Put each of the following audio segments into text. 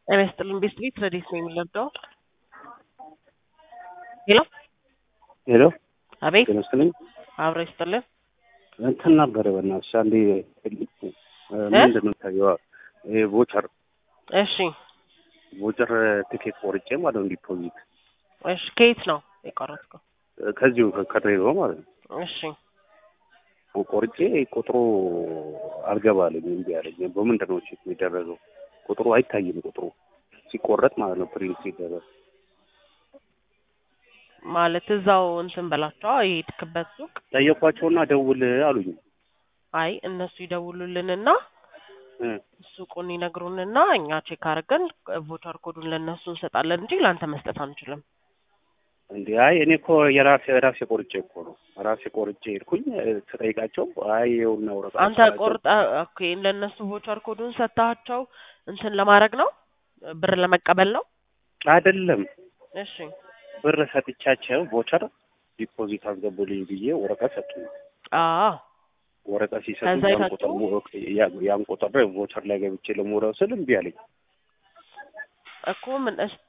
ጤና ይስጥልን ቤስት ቤት ረዴት ነው የሚለብደው ሄሎ ሄሎ አቤት ጤና ይስጥልኝ። አብረ ይስጥልን እንትን ነበረ በእናትሽ አንዴ ምንድን ነው ታየዋ ይሄ ቮቸር እሺ ቮቸር ቲኬት ቆርጬ ማለት ነው ዲፖዚት እሺ ከየት ነው የቆረጥከው ከዚሁ ከድሬዳዋ ማለት ነው እሺ ቆርጬ ቁጥሩ አልገባልኝ እምቢ አለኝ። በምንድን ነው ቼክ የሚደረገው? ቁጥሩ አይታይም። ቁጥሩ ሲቆረጥ ማለት ነው ፕሪንት ሲደረግ ማለት እዛው እንትን በላቸው የሄድክበት ሱቅ ጠየኳቸውና ደውል አሉኝ። አይ እነሱ ይደውሉልንና እ ሱቁን ይነግሩንና እኛ ቼክ አድርገን ቮቸር ኮዱን ለእነሱ እንሰጣለን እንጂ ለአንተ መስጠት አንችልም። እንዴ አይ እኔ እኮ የራሴ ራሴ ቆርጬ እኮ ነው ራሴ ቆርጬ ሄድኩኝ ስጠይቃቸው አይ ይኸውና ወረቀት አንተ ቆርጠ ኦኬ ለእነሱ ቮቸር ኮዱን ሰጥታቸው እንትን ለማድረግ ነው ብር ለመቀበል ነው። አይደለም እሺ ብር ሰጥቻቸው ቮቸር ዲፖዚት አስገቡልኝ ብዬ ወረቀት ሰጡኝ። አዎ ወረቀት ሲሰጡ ከዛ ያን የሰጡ? ቁጥር ያን- ያን ቁጥር ቮቸር ላይ ገብቼ ለመውረድ ስል እምቢ አለኝ። እኮ ምን እስ-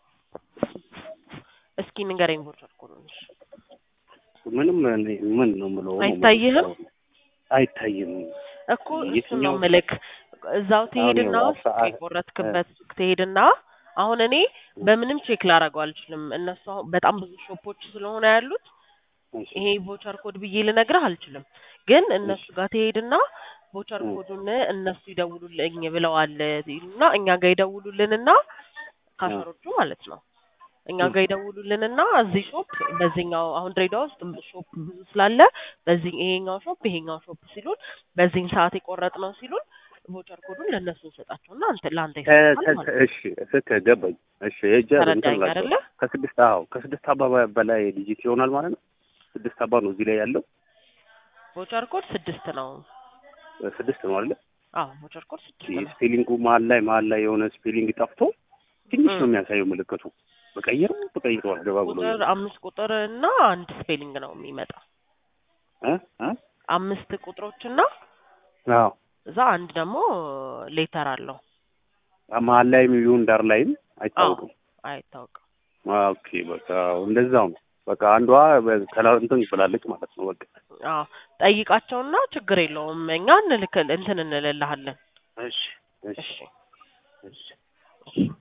እስኪ ንገረኝ ቮቸር ኮዱን እሺ። ምንም እኔ ምን ነው የምለው አይታይህም? አይታይም። እኮ እሱ ነው የትኛው? ምልክ እዛው ትሄድና አሁን ሱቅ አሁን- የቆረጥክበት ሱቅ ትሄድና አሁን እኔ በምንም ቼክ ላደርገው አልችልም። እነሱ አሁን በጣም ብዙ ሾፖች ስለሆነ ያሉት እሺ፣ ይሄ ቮቸር ኮድ ብዬ ልነግርህ አልችልም። ግን እነሱ ጋር ትሄድና ቮቸር እ። ኮዱን እነሱ ይደውሉልኝ ብለዋል ይሉና እኛ ጋር ይደውሉልንና ካሸሮቹ ማለት ነው እኛ እ። ጋር ይደውሉልንና እዚህ ሾፕ በዚህኛው አሁን ድሬዳዋ ውስጥ ሾፕ ብዙ ስላለ በዚህ ይሄኛው ሾፕ ይሄኛው ሾፕ ሲሉን በዚህን ሰዓት የቆረጥ ነው ሲሉን ቮቸር ኮዱን ለእነሱ እንሰጣቸውና አንተ ለአንተ ከ- ይሰጣል ከ- ማለት ነው። እሺ ስክ ገባኝ። እሺ ሄጄ እንትን ተረዳኝ እላቸዋለሁ። አይደለ? ከስድስት አዎ ከስድስት አባ በላይ ዲጂት ይሆናል ማለት ነው። ስድስት አባ ነው እዚህ ላይ ያለው ቮቸር ኮድ ስድስት ነው። ስድስት ነው አይደለ? አዎ ቮቸር ኮድ ስድስት ነው። ስፔሊንጉ መሀል ላይ መሀል ላይ የሆነ ስፔሊንግ ጠፍቶ ትንሽ እ። ነው የሚያሳየው ምልክቱ። በቀይር በቀይር አልገባ ብሎ ቁጥር አምስት ቁጥር እና አንድ ስፔሊንግ ነው የሚመጣው። እ እ አምስት ቁጥሮችና አዎ እዛ አንድ ደግሞ ሌተር አለው። መሀል ላይም ይሁን ዳር ላይም አይታወቅም። አይታወቅም። ኦኬ በቃ እንደዛው ነው። በቃ አንዷ ከላ እንትን ብላለች ማለት ነው። በቃ አዎ ጠይቃቸውና ችግር የለውም እኛ እንልክ እንትን እንልልሃለን። እሺ እሺ እሺ እሺ